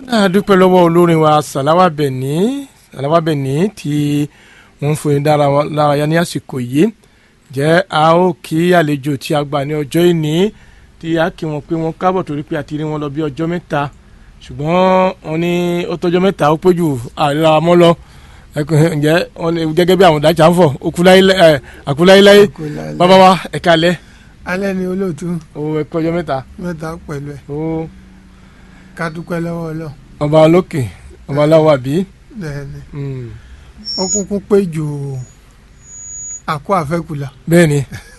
a dúpẹ́ lọ́wọ́ olórin wa sàláwà bẹ̀ní sàláwà bẹ̀ní tí wọ́n ń fún yín dárayá ní àsìkò yìí jẹ́ a ó kí àlejò tí a gbà ní ọjọ́ ìní tí a kí wọn pé wọ́n kábọ̀ torí pé a ti rí wọn lọ bí ọjọ́ mẹ́ta ṣùgbọ́n wọ́n ní ó tọ́jọ́ mẹ́ta ó péjú àríra mọ́ lọ ǹjẹ́ wọ́n ní gẹ́gẹ́ bí àwọn ìdájà ń fọ̀ àkúláyéláyé bàbá wa ẹ̀ka alẹ́. alẹ́ ni olóòtú. o ẹ̀kọ́ ọjọ́ mẹ́ta. mẹ́ta pẹ̀lú ẹ̀. o ká dúpẹ́ lọ́wọ́ Ọlọ́run. ọba olókè ọba aláwọ̀ àbí. bẹ́ẹ̀ni ó kúkú pé jù àkó àfẹ́kùlà. bẹ́ẹ̀ni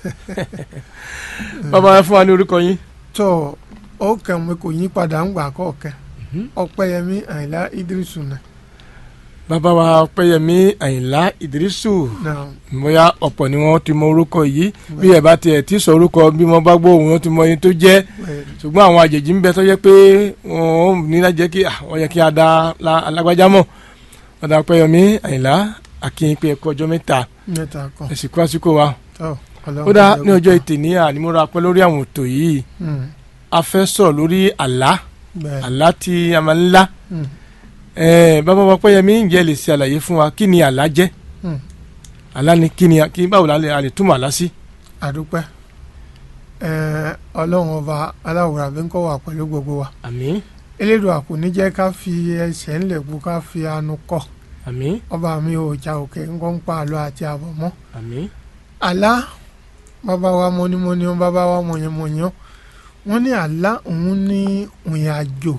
bàbá ẹ fún wa ní orúkọ yín. tó ó kàn mí kò yí padà ń gbà kọ̀ọ̀kan ọpẹ́yẹmí àyìnlá idrisu náà. bàbá wa ọpẹ́yẹmí àyìnlá ìdírísù náà bóyá ọ̀pọ̀ ni wọ́n ti mọ orúkọ yìí bí ẹ bá tiẹ̀ ti sọ orúkọ bí wọ́n bá gbọ́ òun wọ́n ti mọ ẹni tó jẹ́ bẹ́ẹ̀ni. ṣùgbọ́n àwọn àjèjì ń bẹ tó yẹ pé wọ́n ní láti jẹ́ kí wọ́n yẹ kí a da la- alágbájá mọ̀ ọ̀dà ọpẹ́yẹmí àyìnlá akínyìn pé ẹ̀kọ́ ọjọ́ mẹ́ta mẹ́ta kan. ẹ̀sìnkú àsìkò wa tó Ọlọ́run ó dá jẹ́ ní kó ọjọ́ tó. ìtì ní ànímúra pẹ́ lórí àwọn ètò yìí Mm, a fẹ́ sọ̀rọ̀ lórí àlá bẹ́ẹ̀. àlá tí a máa ń lá Mm, ẹ̀ẹ́ bàbá wa ọpẹ́yẹmí ǹjẹ́ lè ṣe àlàyé fún wa kí ni àlá jẹ́ mm. àlá ni kí ni kí báwo la lè a lè túmọ̀ àlá sí. àdúpẹ́ Ẹ̀ẹ́, Ọlọ́run ọba aláwòrán àbí ń kọ́ wà pẹ̀lú gbogbo wa àmín elédùn àkò ní jẹ́ ká fi ẹsẹ̀ ńlẹ̀ kú ká fi anu kọ́ àmín ọba mi ò jà òkè ńkọ́ ń pa àlọ́ àti àbọ̀ mọ́ àmín àlá bàbá wa mọ́nímọ́ní bàbá wa mọ̀yánmọ̀yán wọ́n ní àlá òun ní ìrìn àjò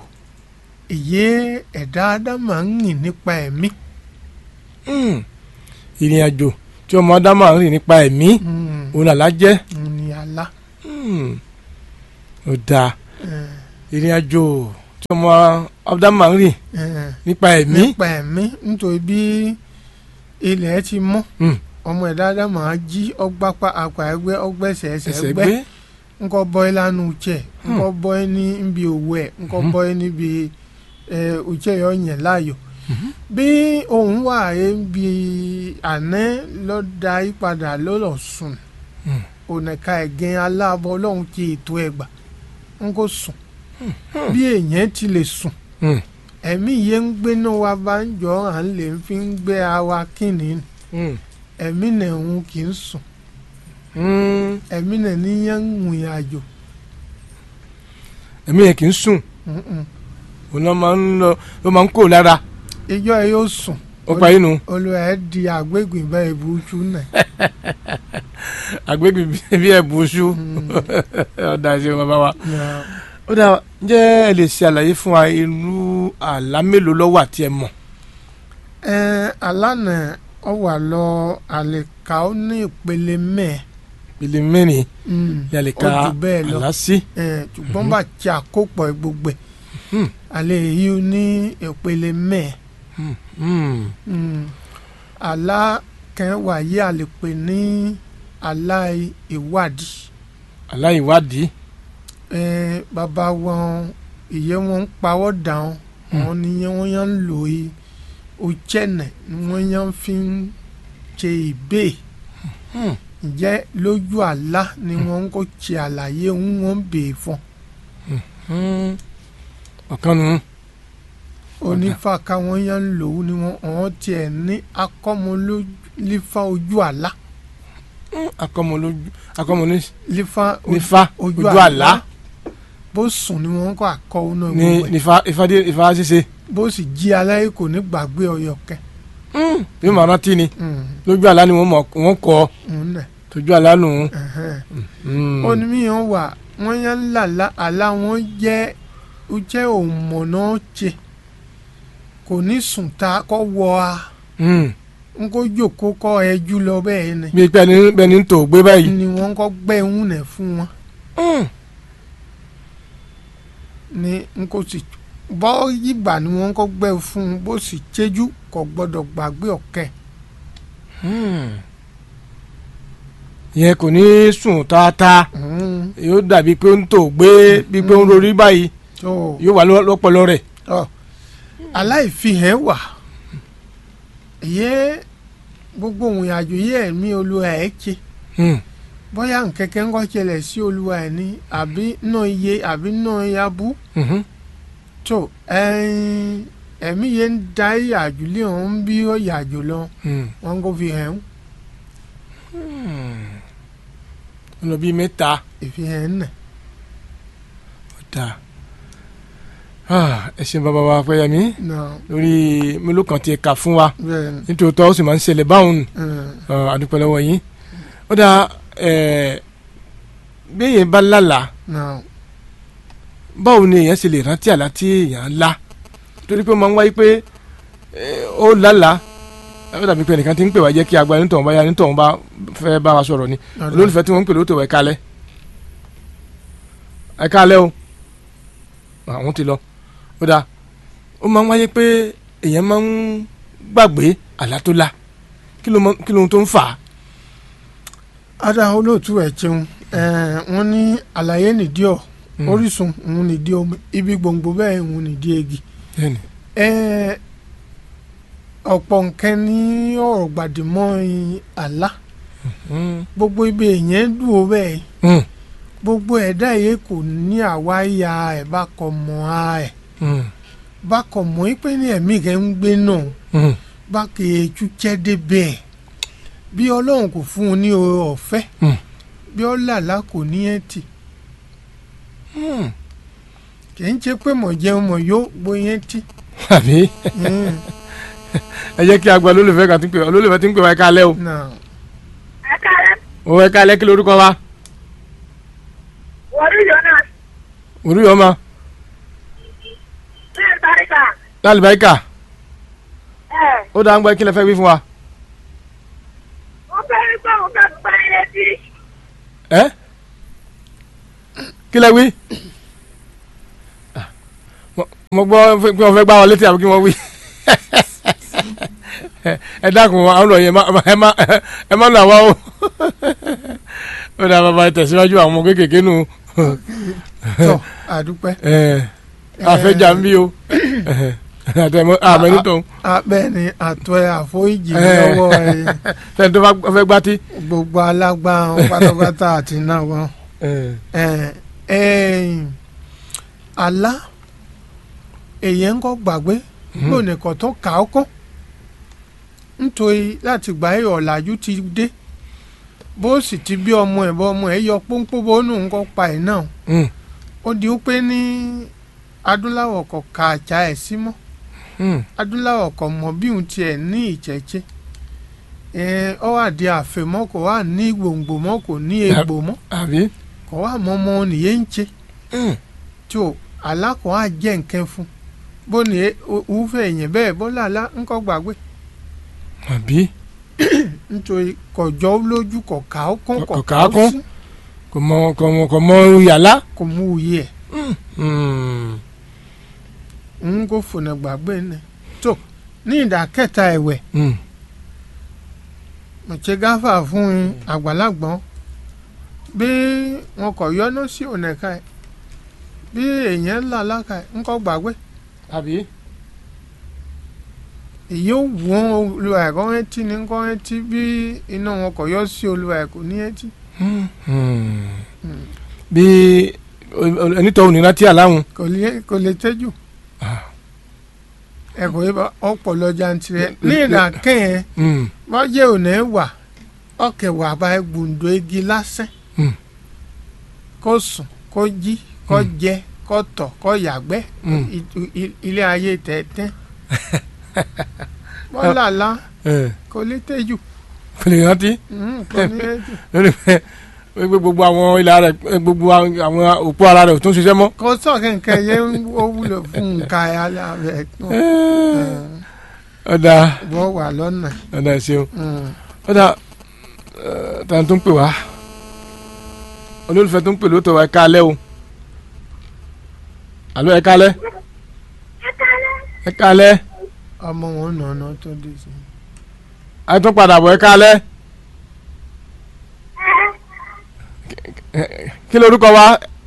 èyí ẹ̀dá ádámà ń rìn nípa ẹ̀mí Hmm. ìrìn àjò tí ọmọ ádámà ń rìn nípa ẹ̀mí Mm, òun àlá jẹ́ òun ní àlá Hmm. ó dáa Ẹ̀ẹ́, ìrìn àjò tí ọmọ ádámà ń rìn ẹ̀ẹ́, nípa ẹ̀mí nípa ẹ̀mí nítorí bí ilẹ̀ ti mọ́ Hmm. ọmọ ẹ̀dá ádámà á jí ọgbápá àpà ẹgbẹ́ ọgbẹ́sẹ̀ ẹsẹ̀ ẹsẹ̀ ẹgbẹ́ gbé nkọ bọ́ẹ́ lánàá uche nkọ bọ́ẹ́ ní nbi òwú ẹ̀ nkọ Mhm. bọ́ẹ́ níbi ẹ̀ uche yọ yẹn láàyò bí òun wà ẹ̀ bí àná lọ́dà ìpadà lọ́lọ́ sùn Mhm. ònàka ẹ̀gẹ́ aláàbọ̀ ọlọ́run ti ètò ẹ̀gbà n kò sùn bí èèyàn ti lè sùn Hmm. ẹ̀mí yẹn ń gbéná wa bá ń jọ à ń lè fi ń gbé àwa kíni Hmm. ẹ̀mí náà ń kì í sùn Hmm. ẹ̀mí náà níyẹn ń rìn àjò. ẹ̀mí yẹn kì í sùn Mm-mm. òun ló máa ń lọ ló máa ń kó lára ìjọ ẹ yóò sùn ó parí nu olùwà ẹ di àgbégbìn bá ìbújú náà àgbégbè bí ẹ̀bù oṣù ọ̀dà ṣe bàbá wa. Nà, ó dáa ǹjẹ́ ẹ lè ṣe àlàyé fún wa irú àlá mélòó ló wà tí ẹ mọ̀. ẹ alánà ọ wà lọ àlèkà ó ní ìpele mẹ́ẹ̀ ìpele mẹ́rin Mm, ni a lè ó ka jù bẹ́ẹ̀ lọ àlá sí. ẹ ṣùgbọ́n bá ti àkópọ̀ gbogbo ẹ̀ Hmm. àlè yìí ní ìpele mẹ́ẹ̀ Hmm. Hmm. Mm, àlá kan wà yí àlèpè ní àlá ìwádìí àlá ìwádìí. ẹ bàbá wọn ìyẹn wọn ń pawọ́ dàn wọn ni wọ́n yàn ń lò yìí ojẹ́nẹ̀ ni wọ́n yàn fi ń ṣe ìbéè Hmm. ǹjẹ́ lójú àlá ni wọ́n ń kó ṣe àlàyé ń wọ́n bèè fún Hmm. ọ̀kan nù. onífà káwọn yàn ń lò ó ni wọ́n wọ́n tiẹ̀ ní akọ́mọlífà ojú àlá akọmọlójú akọmọlójú lífà nífa ojú ojú àlá bó sùn ni wọ́n kọ́ àkọ́ ọ́nà ní gbogbo ẹ̀ nífa ìfadé ìfa ṣíṣe. bó sì jí aláyé kò ní gbàgbé ọyọ kẹ bí màá rántí ni Mm, lójú àlá ni wọ́n mọ̀ wọ́n kọ́ òun náà tójú àlá nù. ẹ̀hẹ́n. Hmm. onímìíràn wà wọ́n yẹn ń làlá àlá wọn jẹ́ ó jẹ́ òmọ̀nà ṣe kò ní sùn ta kọ́ wọ a Hmm. n kò jòkó kọ́ ẹjú lọ bẹ́ẹ̀ ni bí pẹ́ẹ́ni bẹ́ẹ̀ni ń tò gbé báyìí. ni wọ́n kọ́ gbẹ́ ń nẹ̀ fún wọn Hmm. ni n kò sì bọ́ yígbà ni wọ́n kọ́ gbẹ́ fún un bó sì ṣẹ́jú kò gbọ́dọ̀ gbàgbé ọ̀kẹ́ Hmm. ìyẹn kò ní sùn tààtà Mm, yóò dàbí pé ó ń tò gbé bí pé ó ń rorí báyìí tó yóò wà lọ́- lọ́pọlọ rẹ̀. ọ aláìfihàn wà ìyẹn gbogbo òun àjò yẹ ẹ̀mí olúwa ẹ̀ ṣe Hmm. bóyá nkẹ́kẹ́ ń kọ́ ṣẹlẹ̀ sí olúwa ẹ̀ ní àbí náà iye àbí náà yabú Mhm. tó ẹyin ẹ̀mí yẹn ń da ìyàjú lé òun bí ó yàjò lọ Hmm. wọn kò fi hàn ó lọ bíi mẹ́ta ìfihàn nà ọ̀dà ẹ ṣe bàbá wa Fẹ́yẹmí náà lórí mélòó kan tí ẹ kà fún wa bẹ́ẹ̀ ni nítòótọ́ ó sì máa ń ṣẹlẹ̀ báwọn nù ẹ̀, Ọ, àdúpẹ́ lọ́wọ́ yín ó dà bí èèyàn bá lálàá náà báwo ni èèyàn ṣe lè rántí àlá tí èèyàn lá torí pé ó máa ń wáyé pé eh, ó lálàá ó dàbí pé ẹnìkan ti ń pè wá jẹ́ kí agbára nítòun bá yá nítòun bá fẹ́ bá wa sọ̀rọ̀ ni ọ̀dà. olólùfẹ́ tí wọ́n ń pè lóòótọ́ ẹ̀ kálẹ̀ ẹ̀ kálẹ̀ o àwọn ti lọ ó dà ó máa ń wáyé pé èèyàn máa ń gbàgbé àlá tó lá kí ló mọ- kí ló tó ń fà á. ada olóòtú ẹ̀ jẹun ẹ̀ wọ́n ní àlàyé nìdí ọ̀ Mm. orísun òun nìdí omi ibi gbòǹgbò bẹ́ẹ̀ òun nìdí egi Bẹ́ẹ̀ni. ẹ̀ ọ̀pọ̀ nǹkan ní ọ̀rọ̀ gbàdìmọ́ àlá Mm. gbogbo ibi èèyàn dùn ó bẹ́ẹ̀ Mm. gbogbo ẹ̀dá yìí kò ní àwa ya ẹ̀ bá kọ mọ́ a ẹ̀ Mm. bá kọ mọ́ ẹ pé ní ẹ̀mí rẹ̀ ń gbé náà Mm. bá kì í tú jẹ́ débẹ̀ ẹ̀ bí ọlọ́run kò fún un ní oore ọ̀fẹ́ Mm. bí ọlàlá kò ní ẹ̀ tì Mm. kì í ṣe pé mọ̀ jẹun mọ̀ yó bóyá tì àbí ẹ jẹ́ kí a gba olólùfẹ́ kan tí ń pè wá olólùfẹ́ tí ń pè wá ẹ kálẹ́ o náà ẹ kálẹ́ o ẹ kálẹ́ kí lorúkọ wa wọlé jonas òru yọ ma ní ìtàríkà lálùbáríkà ẹ ó dáa ń gbọ́ kí lẹ fẹ́ wí fún wa mo fẹ́ rí pé mo fẹ́ gbá ilé tí ẹ kí lẹ wí Ah, mo- mo gbọ́ pé wọ́n fẹ́ gbá wọn létí àbí kí wọ́n wí ẹ dákun àwọn ọ̀rọ̀ yẹn má- ẹ má ẹ má nà wá o ó dáa bàbá ẹ tẹ̀síwájú àwọn ọmọ kéékèèké nù tọ́ àdúpẹ́ ẹ àfẹ́jà ń bí o àtẹ̀mọ́ àmẹ́ni tó ń abẹ́ ni àtọ́ ẹ̀ àforíjì Eh. lọ́wọ́ ẹ̀ fẹ́ni tó bá fẹ́ gbá tí. gbogbo alágbára pátápátá àti náà wọn. ẹ̀ ẹ̀ àlá èyàn ń kọ́ gbàgbé gbòònìkan tó kà ó kọ́ nítorí láti gbà ẹ̀ ọ̀làjú ti dé bó sì ti bí ọmọ ẹ̀ bọ́ ọmọ ẹ̀ yọ pọ́npọ́n bó nù ń kọ́ pa ẹ̀ náà ó di pé ní adúláwọ̀ kọ̀ ka àjà ẹ̀ sí mọ́ adúláwọ̀ kọ̀ mọ̀ bí òun tiẹ̀ ní ìjẹ́jẹ́ ẹ̀ ọ́ wà di àfẹ́mọ́ kò wà ní gbòǹgbò mọ́ kò ní egbò mọ́ àbí. kò wà mọ́ ọmọ nìyẹn ń ṣe tí o alákọ̀ á jẹ́ nǹkan fún bó ní òwúfẹ́ èèyàn bẹ́ẹ̀ bó làlá ńkọ́ gbàgbé àbí. nítorí kọjọ́ lójú kọ̀ ká ó kún Kò- kọ̀ kò ká ká ó kún. sí kò mọ kò mọ kò mọ yàrá. kò mú òye ẹ̀ ń kó fònà gbàgbé ni tó ní ìdá kẹta ẹ̀wẹ̀ mọ̀tsẹ́ gáfà fún un àgbàlagbọ́n bí wọn kọ̀ yọ́nú sí ọ̀nà ká ẹ̀ bí èèyàn ńlá láka ẹ̀ ńkọ́ gbàgbé àbí. èyí ó wọ́n olùwà ẹ̀kọ́ ẹtí ní ńkọ́ ẹtí bí iná wọn kọ̀ yọ́ sí olùwà ẹ̀kọ́ ní ẹtí. bí onítọ̀ òní láti àláhùn. kò lè kò lè tẹ́jú ẹ̀kọ́ yìí bá ọ̀pọ̀ lọ́jà ń tirẹ̀ ní ìdá kẹ́yìn bọ́jẹ́ òní wà ọ̀kẹ́ wà bá gbùndó igi lásán Mm. kó sùn kó jí kó jẹ kó tọ̀ kó yàgbẹ́ Mm. i- i- ilé ayé tẹ̀tẹ̀ bọ́lá kò lè tẹ́jú kò lè rántí Mm, kò ní tẹ́jú. lórí pé pé gbogbo àwọn ilà rẹ̀ gbogbo àwọn òpó ara rẹ̀ ò tún ṣiṣẹ́ mọ́. kò sọ kẹ̀kẹ́ yẹn ó wúlò fún nǹkan ayára rẹ̀ tó ọ̀dà bọ́ wà lọ́nà. ọ̀dà ẹ̀ ṣeun Mm. ọ̀dà tàn tó ń pè wá olólùfẹ́ tó ń pè lóòótọ́ wa ẹ káalẹ́ o àlọ́ ẹ káalẹ́ ẹ kálẹ́ ẹ káalẹ́ ọmọ wọn nànà tó dé sí. ẹ tún padà bọ̀ ẹ káalẹ́ kí lorúkọ wa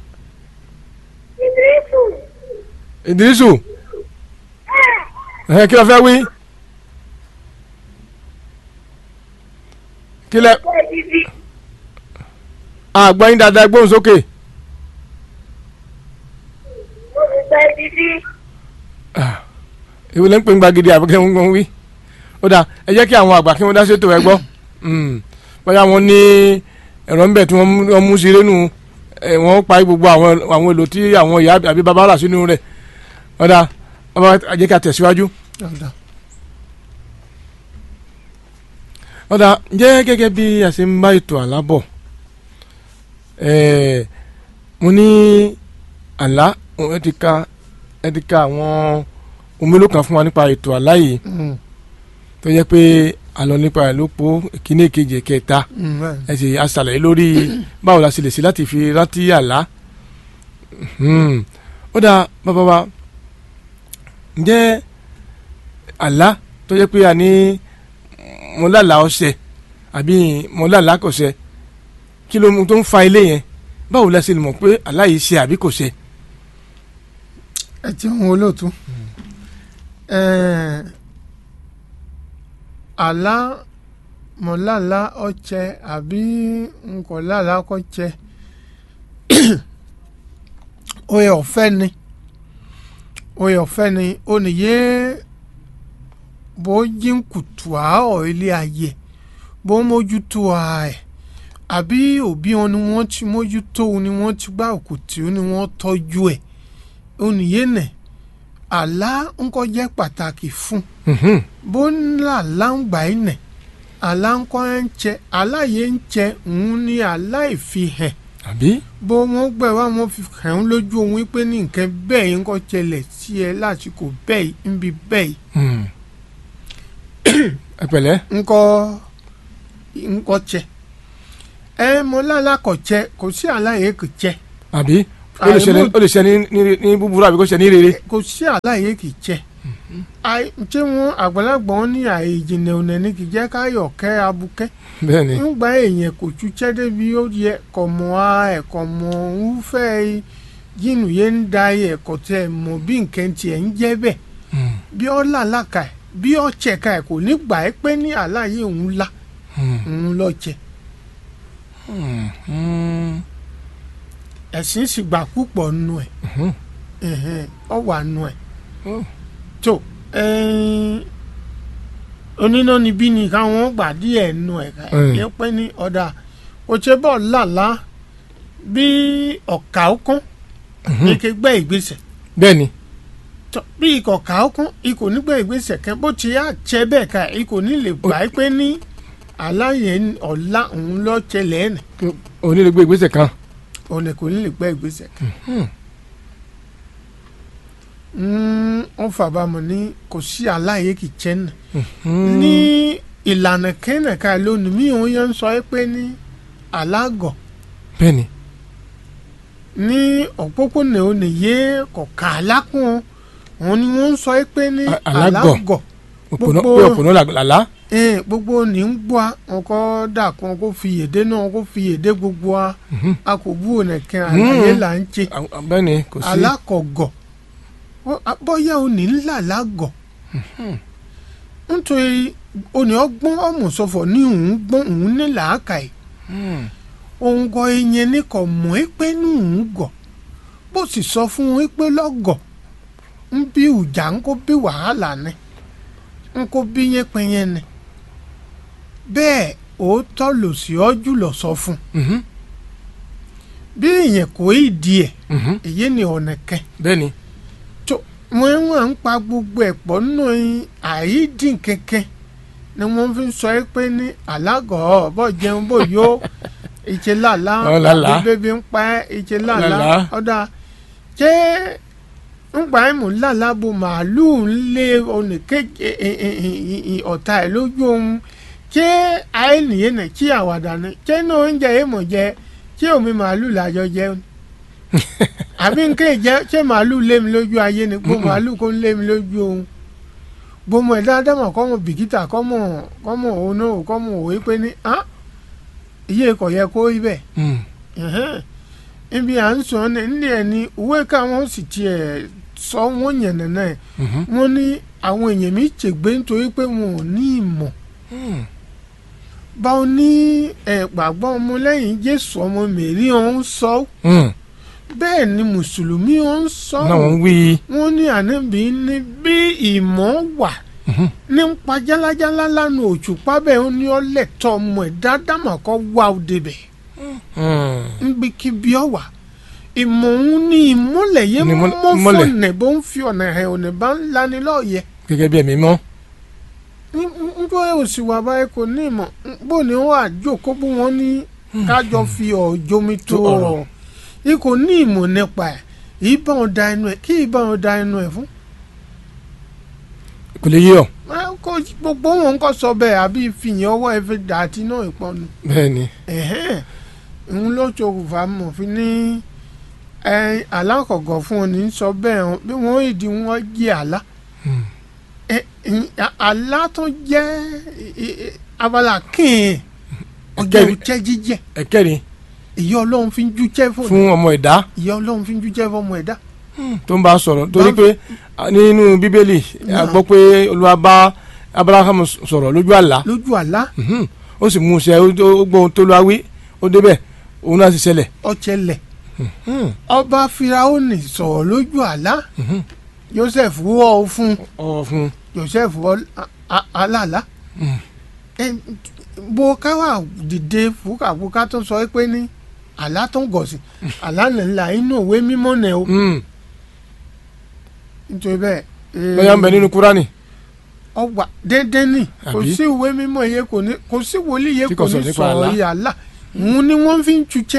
ìdírísù Ìdírísù ẹ kí ló fẹ́ wí kí lẹ ẹ ìdíbí àgbọ̀yìn dáadáa gbóhùn sókè mo sì gba ìdíbí èwo lẹ́ ń pè ń gbàgede àbúkẹ́ ń gbọ́n wí ó dáa ẹ jẹ́ kí àwọn àgbà kí wọ́n dá sétò ẹ gbọ́ Mm. bóyá wọ́n ní ẹ̀rọ ń bẹ̀ tí wọ́n mú- wọ́n mú sí rénú ẹ̀ wọ́n pa gbogbo àwọn àwọn èlò tí àwọn ìyá àbí bàbá rà sínú rẹ̀ ó dáa ọba ẹ jẹ́ ká tẹ̀síwájú Ọ̀dà. ó dáa jẹ́ gẹ́gẹ́ bí a ṣe ń bá ètò àlá bọ̀ ẹ̀ẹ́ mo ní àlá ẹ ti ka ẹ ti ka àwọn ohun mélòó kan fún wa nípa ètò àlá yìí Mm, tó jẹ́ pé àlọ́ nípa ẹ̀ ló po ìkíní ìkejì ẹ̀kẹta mm, bẹ́ẹ̀ ni. ẹ sì aṣàlàyé lórí báwo la ṣe lè ṣe láti fi rántí àlá Hmm. ó dáa bàbá wa ǹjẹ́ àlá tó jẹ́ pé a ní mo lálàá ọṣẹ àbí mo lálàá kò ṣẹ kí ló mú tó ń fa ilé yẹn báwo la ṣe lè mọ̀ pé àlá yìí ṣe àbí kò ṣe. ẹ ti ń wo olóòtú Ẹ̀ẹ̀, àlá mọ̀láàlá ọ̀chẹ àbí nkọ̀láàlá kọ̀chẹ oyè ọ̀fẹ́ ni oyè ọ̀fẹ́ ni oníyé bó jí ń kùtù àárọ̀ ilé ayé bó mójútó ẹ̀ àbí òbí wọn ni wọ́n ti mójútó ni wọ́n ti gbá òkùtì ni wọ́n tọ́jú ẹ̀ oníyénẹ àlá ńkọ́ jẹ́ pàtàkì fún Mhm. bó ńlá láǹgbà ìnẹ àlá ńkọ́ ń jẹ aláyé ń jẹ òun ní aláìfihàn àbí bó wọn gbẹ wá wọn fi hàn án lójú òun pé ní nǹkan bẹ́ẹ̀ yìí ńkọ́ ṣẹlẹ̀ sí ẹ lásìkò bẹ́ẹ̀ yìí níbi bẹ́ẹ̀ yìí Hmm. ẹ pẹ̀lẹ́ ńkọ́ ńkọ́ jẹ ẹ mọ lálàkọ̀ jẹ kò sí aláyé kò jẹ àbí ó lè ṣe ní- ó lè ṣe ní ní- ní búburú àbí kó ṣe ní rere. kò sí àlàyé kì í jẹ Àì- ṣé wọn àgbàlagbà wọn ní àyè ìjìnlẹ̀ ònà ní kì í jẹ́ káyọ̀ kẹ́ abukẹ́ bẹ́ẹ̀ ni ńgbà èèyàn kò túṣẹ́ débi ó yẹ kọ̀ mọ́ a ẹ̀kọ́ mọ́ ń fẹ́ yínú yẹn ń da ẹ̀kọ́ tẹ mọ́ bí nǹkan tiẹ̀ ń jẹ́ bẹ́ẹ̀ Hmm. bí ọ́ làlàkà ẹ̀ bí ọ́ chẹ̀ka ẹ̀ kò ní gbà ẹ́ pé ní àlàyé òun la Hmm. òun lọ jẹ Hmm. Hmm. ẹ̀sìn sì gbà púpọ̀ nù ẹ̀ Mhm. ẹ̀hẹ́n, ọ wà nù ẹ̀ Oh. tó ẹ̀ẹ́n, oníná níbí ni káwọn gbà díẹ̀ nù ẹ̀ ká Mm. ẹ̀ pé ní ọ̀dà òṣèbọ̀ làlá bí ọ̀kà ọkàn ní kí gbẹ́ ìgbésẹ̀ bẹ́ẹ̀ ni tó bí ikọ̀ ọ̀kà ọkàn ikọ̀ nígbà ìgbésẹ̀ kẹ́ bó ti yá jẹ́ bẹ́ẹ̀ ká ikọ̀ ní lè gbà ẹ́ pé ní aláyẹ ọ̀la òun lọ ṣẹlẹ̀ ẹ̀ nì onílé gbé ìgbésẹ̀ kan. òun kò ní lè gbẹ́ ìgbésẹ̀ Hmm. wọ́n fàbámọ̀ ní kò sí aláyẹ kì í jẹ́ nì. Hmm. ní ìlànà kẹ́nẹ̀ka lónìí mi ò yẹn ń sọ ẹ́ pé ní alágọ̀ bẹ́ẹ̀ ni ní òpópónà oníyé kọ̀ọ̀kan alákùn òun ni wọ́n ń sọ ẹ́ pé ní A- alágọ̀. alágọ̀ òpònà Gbogbo- pé òpònà là- làlá. ẹ̀ẹ́n gbogbo ní ń gbọ́ wọn kọ́ dà kún kó fi èdè náà kó fi èdè gbogbo wa Mhm. a kò bú ònàkẹ́ àlàyé là ń ṣe Àwọn- bẹ́ẹ̀ ni kò sí. alákọ̀gọ̀ Ó- a- bóyá òní ńlá lágọ̀ nítorí òní ọgbọ́n ọ̀mùsọ̀fọ̀ ní òun gbọ́n òun ní làákàyè Hmm. òun gọ ìyẹn ní kò mọ̀ ẹ́ pé ní òun gọ̀ bó sì sọ fún un pé lọ́gọ̀ ń bí ìjà ń kó bí wàhálà ni ń kó bí yẹn pẹ́yẹn ni bẹ́ẹ̀ òótọ́ lò sí ọ́ jùlọ sọ fún un Mhm. bí ìyẹn kò í di ẹ̀ Mhm. èyí ni ọ̀nà kẹ́ bẹ́ẹ̀ ni tó wọ́n wà ń pa gbogbo ẹ̀ pọ̀ nínú àìdín kẹ̀kẹ́ ni wọ́n fi ń sọ ẹ́ pé ní alágọ̀ bọ́ jẹun bó yó ìṣe làlá Ọ làlá. àbí bébí ń pa ẹ́ ìṣe làlá Làlá. ọ̀dà ṣé ńgbà ẹ̀ mú làlá bo màálùú ń lé oníkejì ọ̀tá ẹ̀ lójú ohun ṣé àìníye nà kí àwàdà ni ṣé ní oúnjẹ yìí mọ̀ jẹ ṣé omi màálùú làjọ jẹun àbí nké jẹ ṣé màálù lé mi lójú ayé ni gbó màálù kó ń lé mi lójú ohun gbọmọ ẹ̀dá ádámọ̀ kọ́mọ bìkítà kọ́mọ kọ́mọ òun náà kọ́mọ òwe pé ní á iye kò yẹ kó rí bẹ́ẹ̀ Hmm. ẹ̀hẹ́n. ibi à ń sọ ní ní ẹ̀ ní òwe káwọn sì tiẹ̀ sọ wọ́n yẹn nàná ẹ̀ Mhm. wọ́n ní àwọn èèyàn mi ṣègbè nítorí pé wọn ò ní ìmọ̀ Hmm. báwo ní ẹ̀ gbàgbọ́ ọmọlẹ́yìn Jésù ọmọ Mèrí ọ̀hún sọ Hmm. bẹ́ẹ̀ ni mùsùlùmí ó ń sọ náà wọ́n ń wí wọ́n ní ànábì ní bí ìmọ̀ wà nípa jálajálá lánàá òṣùpá bẹ́ẹ̀ ó ní ọlẹ́tọ̀ ọmọ ẹ̀ dáadáa mà kọ́ wá ó débẹ̀ Hmm. níbikíbi ọ̀wà ìmọ̀ òun ní ìmọ̀lẹ̀ yé Ní mọ́ ìmọ́lẹ̀- ìmọ́lẹ̀. fọ̀nẹ̀ bó ń fi ọ̀nà ẹ̀ ọ̀nà bá ń lani lọ́ọ̀yẹ gẹ́gẹ́ bí ẹ̀mí mọ́ nítorí òsì wà báyìí kò ní ìmọ̀ bó ni wọ́n àjòkó bí wọ́n ní kájọ fi ọ̀jọ́mi tó Tó ọ̀rọ̀. ọ̀rọ̀ yìí kò ní ìmọ̀ nípa ẹ̀ ìbọn da ẹnu ẹ̀ kí ìbọn da ẹnu ẹ̀ fún. kò lè yé ọ Ẹ, kò gbogbo wọn kò sọ bẹ́ẹ̀ àbí fìyàn ọwọ́ ẹ fi dà àti náà ìpọnu. bẹ́ẹ̀ ni ẹ̀hẹ́n ń ló ṣokùnfà mọ̀ fi ní ẹ alákọ̀ọ́gọ̀ fún ọ ní sọ bẹ́ẹ̀ hàn bí wọ́n ìdí wọn jẹ́ àlá Hmm. ẹ ẹ, àlá tó jẹ́ ẹ, ẹ, abala kín ọjọ́ Ẹ̀kẹ́rin. ìjẹ́ jíjẹ́ ẹ̀kẹ́rin ìyá ọlọ́run fi ń jújẹ́ fún fún ọmọ ẹ̀dá ìyá ọlọ́run fi ń jújẹ́ fún ọmọ ẹ̀dá tó ń bá a sọ̀rọ̀ torí Bá- pé a, nínú bíbélì a Náà. gbọ́ pé olúwa bá abraham sọ̀rọ̀ lójú àlá lójú àlá Mhm. ó sì mú un ṣe ó ó gbọ́ ohun tó lọ́wọ́ wí ó débẹ̀ òun náà sì ṣẹlẹ̀ ọ̀chẹ́lẹ̀ Hmm. ọba firaoni sọ̀rọ̀ lójú àlá Mhm. joseph wọ́ ọ fún ọ fún joseph wọ́ a- a- alálàá Mm. ẹ, bó ká wà dìde fúkàfúkà tó sọ pé ní àlá tó ń gọ̀sì àlá nìlá inú òwe mímọ́ nẹ̀ o un nítorí bẹ́ẹ̀. eh, lọ́yà ń bẹ nínú kúránì ọgbà déédéé nì kò Àbí? sí ìwé mímọ́ yẹ kò ní kò sí wòlíì yẹ Tí kò kò sọ ní nípa sọ̀rọ̀ àlá. yìí àlá òun ni wọ́n fi ń tutsẹ́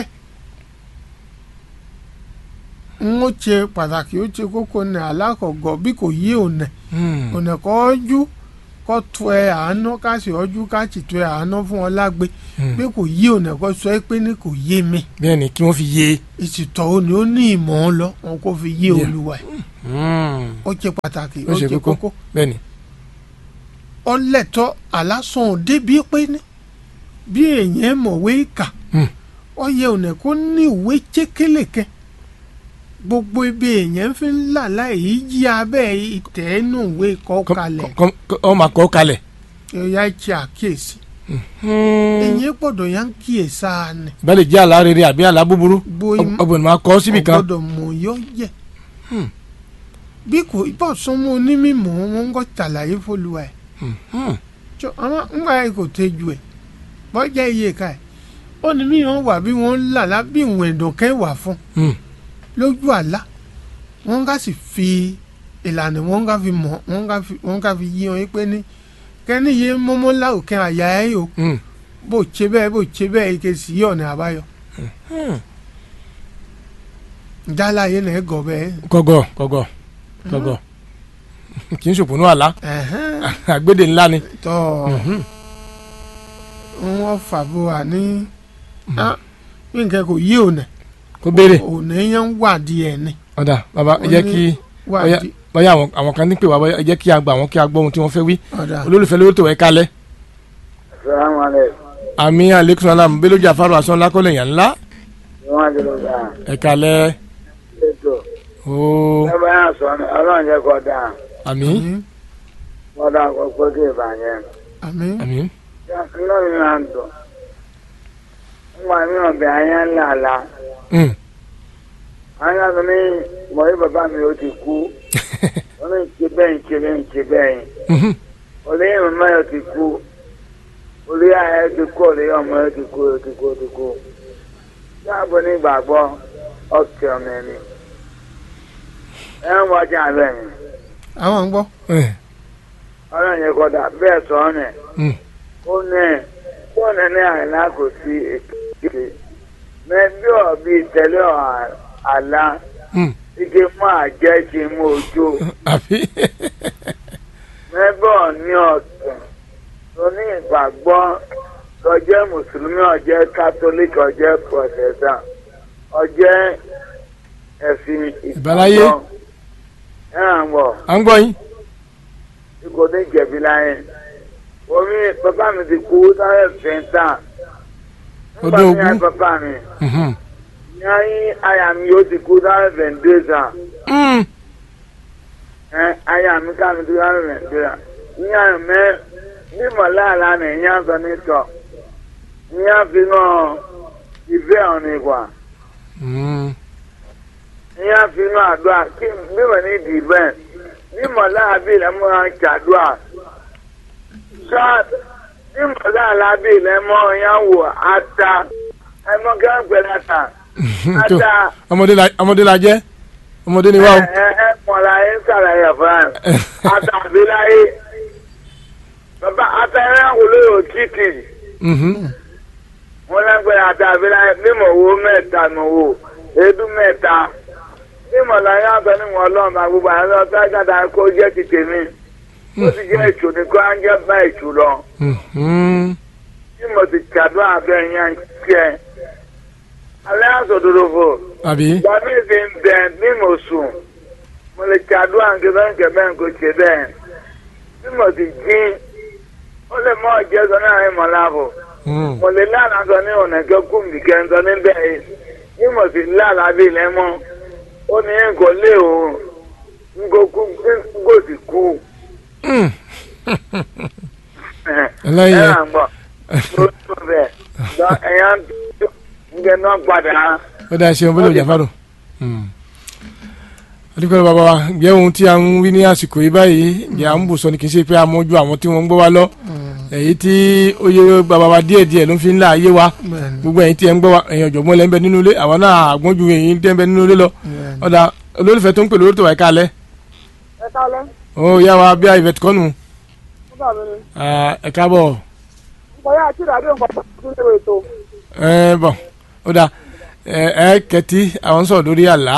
n ó ṣe pàtàkì ó ṣe kókó ní alákọ̀ọ́gọ́ bí kò yé ònà Hmm. ònà kọ́ ọ́jú kọ́ tu ẹ àánú ká sì ọ́jú ká sì tu ẹ àánú fún ọ lágbe Hmm. bí kò yé ònà kọ́ sọ ẹ pé ní kò yé mi bẹ́ẹ̀ ni kí wọ́n fi yé ìsìtọ̀ òní ó ní ìmọ̀ ọ́ lọ wọn kò fi yé Yeah. olúwa ẹ̀ Hmm. ó ṣe pàtàkì Ó ó ṣe ṣe kókó. kókó bẹ́ẹ̀ ni ọlẹ́tọ̀ alásán débi pé ní bí èèyàn mọ̀wé kà Hmm. ó yẹ ònà kó ní ìwé chékélèké gbogbo ibi èèyàn fi ń là láì yí abẹ́ ìtẹ́nu ìwé kọ́ Kọ́- kalẹ̀ kọ́- kọ́- ọ máa kọ́ kalẹ̀ ẹ̀yà ṣe àkíyèsí Hmm. èèyàn gbọ́dọ̀ yá ń kíyèsá ni ìbá lè jẹ́ àlá rere àbí àlá búburú bóyá ọgbọ̀n máa kọ́ síbì kan ọgbọ́dọ̀ mọ̀ yọ yẹ Hmm. bí kò bọ́ sọmọ onímọ̀ wọn ń kọ́ ṣàlàyé fọlùwà ẹ̀ Hmm. tó àwọn ńgbà yẹn kò tẹ́jú ẹ̀ bọ́jà iye ká ẹ̀ ó ní mí wọn wà bí wọ́n ń là lá bí ìwọ̀n ẹ̀dọ̀kẹ́ wà fún Hmm. lójú àlá wọ́n ká sì fi ìlànà wọ́n ká fi mọ̀ wọ́n ká fi wọ́n ká fi yí wọn pé ní kẹ́ni yé mọ́mọ́ láòkè àyà ẹ̀ o Hmm. bó ṣe bẹ́ẹ̀ bó ṣe bẹ́ẹ̀ ike sì yí ọ̀nà àbáyọ Hmm. jálá yé nà ẹ̀ gọ̀ bẹ́ẹ̀ kọ̀gọ̀ kọ̀gọ̀ kọ̀gọ̀ kì í ṣòpònú àlá ẹ̀hẹ́n àgbédè ńlá ni tọ́ Mhm. wọ́n fàbọ̀ wà ní ah, bí nǹkan kò yí ọ̀nà kó béèrè ọ̀nà yẹn ń wádìí ẹ̀ ni ọ̀dà bàbá ẹ jẹ́ kí wádìí bóyá àwọn àwọn kan ní pè wá bóyá ẹ jẹ́ kí a gbà wọ́n kí a gbọ́ ohun tí wọ́n fẹ́ wí ọ̀dà olólùfẹ́ lórí tó ẹ kalẹ̀ Salamu alaikum. àmì aleykum salam bello jafaru asan lakọlẹ̀ yàn ńlá Wọ́n ti lọ bá a. ẹ kalẹ̀ Ètò. ooo Ẹ bá yà sọ ni ọlọ́run jẹ́ kó dáa. àmì àmín Wọ́n dá kó pé kí ìbàjẹ́. àmín àmì Inú mi máa ń dùn. Nígbà mi ò bẹ ayé ńlá la. Hmm. Ayé mi ní mọ̀rí bàbá mi ó ti kú. Wọ́n ní ìṣe bẹ́ẹ̀ ìṣe bẹ́ẹ̀ ìṣe bẹ́ẹ̀. Mhm. Olóyè màmá yóò ti kú. Olóyè ayé ti kú. Olóyè ọmọ yóò ti kú. Yóò ti kú. Yóò ti kú. Dáàbò ní ìgbàgbọ́ ọ̀kẹ́ ọmọ ẹni. Ẹ ń wọjà bẹ́ẹ̀ ni. àwọn ń gbọ́ Eh. ọlọ́run yẹn kọ́dà bẹ́ẹ̀ sọ ọ́ nẹ̀ Hmm. ó ní fóònù ní àìlá kò sí èkéde mẹ́bí ọ̀bí tẹ̀lé ọ̀ àlá Hmm. ike mú àjẹ́ ti mú ojú àbí mẹ́bí ọ̀ní ọ̀tún tó ní ìgbàgbọ́ ọjẹ́ mùsùlùmí ọjẹ́ kátólíkì ọjẹ́ pọ̀tẹ́tà ọjẹ́ ẹ̀sìn Ìbáláyé. ìgbàgbọ́ ẹ̀ hàn bọ̀. à ń gbọ́ yín kò ní jẹ̀bi láyé omi bàbá mi ti kú sáré fẹ́ntà Ọdún nígbà tí ogún. yá bàbá mi Mhm. yáyí àyà mi yóò ti kú sáré fẹ́ntẹ́sà Hmm. ẹ àyà mi ká mi ti sáré fẹ́ntẹ́sà yíyá mẹ bí mọ̀láàlá ni yíyá sọ ní tọ̀ yíyá fi náà ìfẹ́ ọ̀nì ìgbà Hmm. ìyá fi inú àdúrà kí bí wọ́n ní ìdì bẹ́ẹ̀ ní mọ̀lá àbí ilẹ̀ mọ́ ọ́n ṣàdúrà ṣáà ní mọ̀lá àlábí ilẹ̀ mọ́ ọ̀yá wò ata ẹ̀mọ́ gángbẹ́ láta tó ata ọmọdé la ọmọdé la jẹ́ ọmọdé ni wá o. ẹ ẹ mọ̀lá ẹ̀ ń sàlàyé fún ẹ ata àbí láyé bàbá ata ẹ̀ ń wòlé yóò títì Mhm. wọn lẹ́gbẹ̀ẹ́ ata àbí láyé mímọ̀ wo mẹ́ta mọ̀ wo èédú mẹ́ta mímọ̀ láyé àtọ́ ní wọn lọ́ọ̀ máa gbogbo àwọn ọ̀sán gàdá kó jẹ́ ti tèmi ó sì jẹ́ ètò ní kó á ń jẹ́ bá ètò lọ Mhm. mímọ̀ ti kàdó àbẹ́ yẹn tiẹ̀ alẹ́ àsọdòdò fò àbí gbàmí fi ń bẹ mímọ̀ sùn mo lè kàdó àǹkẹ́fẹ́ ǹkẹ́fẹ́ ǹkọ́ ṣe bẹ́ẹ̀ mímọ̀ ti dín ó lè mọ ọjọ́ sọ náà ìmọ̀ láàbò Mhm. mo lè lánàá sọ ní ọ̀nà kẹ́kọ̀ọ́ nìkẹ́ ń sọ níbẹ̀ yìí mímọ̀ ti lánàá bí ilẹ̀ mọ́ ó ní nǹkan lé òun nǹkan kú nǹkan sì kú Mhm. ẹ̀ ẹlẹ́yìn ẹ̀ ń bọ̀ tó tó bẹ̀ lọ ẹ̀yà ń gbẹ náà padà ó dáa ṣeun bọ́lá òjà fádùn. adúgbò bàbá wa jẹ́ ohun tí a ń wí ní àsìkò yìí báyìí jẹ́ à ń bù sọ ni kì í ṣe pé a mọ́jú àwọn tí wọ́n ń gbọ́ wa lọ èyí tí ó yẹ bàbá wa díẹ̀ díẹ̀ ló fi ń là ayé wa bẹ́ẹ̀ni gbogbo ẹ̀yin tí ẹ ń gbọ́ wa ẹ̀yin ọ̀jọ̀gbọ́n lẹ́ ń bẹ nínú ilé àwọn náà àgbọ́njú ẹ̀yin tẹ́ ń bẹ nínú ilé lọ bẹ́ẹ̀ni. ọ̀dà olólùfẹ́ tó ń pè lórí tó wà ká lẹ́ ẹ kálẹ́ ó yá wa bí i ìfẹ̀tì kọ́nù nígbà mi ni ẹ̀ káàbọ̀ nǹkan yá àti ìdádé nǹkan tó tún lè ètò ẹ̀ bọ̀ ó dà ẹ̀ ẹ̀ kẹtí àwọn sọ̀rọ̀ lórí àlá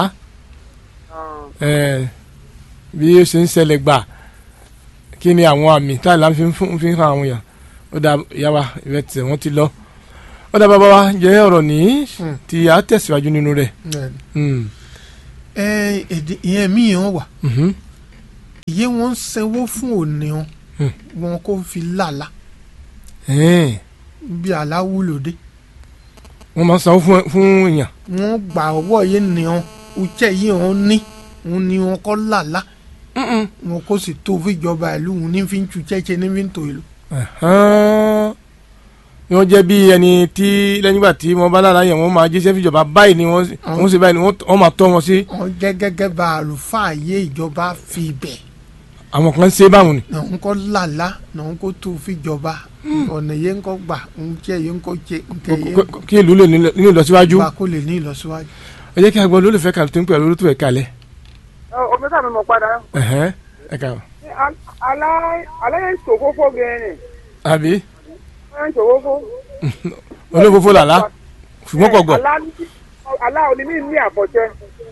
ẹ̀ bí ó ṣe ń ṣẹlẹ̀ gbà kí ni àwọn àmì tá ìlànà fi ń fún- fi ń hàn àwọn èèyàn ó dà yá wa ìfẹ̀tì wọ́n ti lọ ó dà bàbá wa jẹ́ ọ̀rọ̀ ní Hmm. tí a tẹ̀síwájú nínú rẹ̀ bẹ́ẹ̀ni. Hmm. ẹ èdè ìyẹn míì hàn wà Mhm. ìyé wọn ń sanwó fún òní wọn Hmm. wọn kò fi làlà Ẹ̀ẹ́n. bí àlá wúlò dé wọ́n máa ń sanwó fún fún èèyàn wọn gbà ọwọ́ yìí ní wọn ujẹ́ yìí wọn ní wọn ní wọn kọ́ làlà wọn kò sì tó fìjọba ìlú wọn ní fi ń tu jẹ́jẹ́ ní fi ń tò ìlú. Ẹ̀hán. ni wọ́n jẹ́ bí ẹni tí lẹ́yìn ìgbà tí wọ́n bá lára yẹn wọ́n máa jíṣẹ́ fìjọba báyìí ni wọ́n wọ́n sì báyìí ni wọ́n wọ́n máa tọ́ wọn sí wọn jẹ́ gẹ́gẹ́ bá àlùfáà yé ìjọba fi bẹ̀ àwọn kan ṣe báwọn ni. náà ń kọ́ làlà náà ń kó tó fìjọba ọ̀nà yẹn ń kọ́ gbà ń jẹ́ yẹn ń kọ́ jẹ́ nkẹ́ yẹn Kó- kó- kí ìlú lè ní ní ìlọsíwájú gbà kó lè ní ìlọsíwájú. ẹ jẹ́ kí a gbọ́ olólùfẹ́ kan tó ń pè é olólùfẹ́ kalẹ̀ omi sàmì mọ̀ padà ẹ̀hẹ́n ẹ kà ó. alẹ́ yẹn ṣòfófó gẹ̀ẹ́nì àbí yẹn ṣòfófó. olófófó làlá ṣùgbọ́n kò gọ̀ alá òní mi ní àbọ̀jẹ́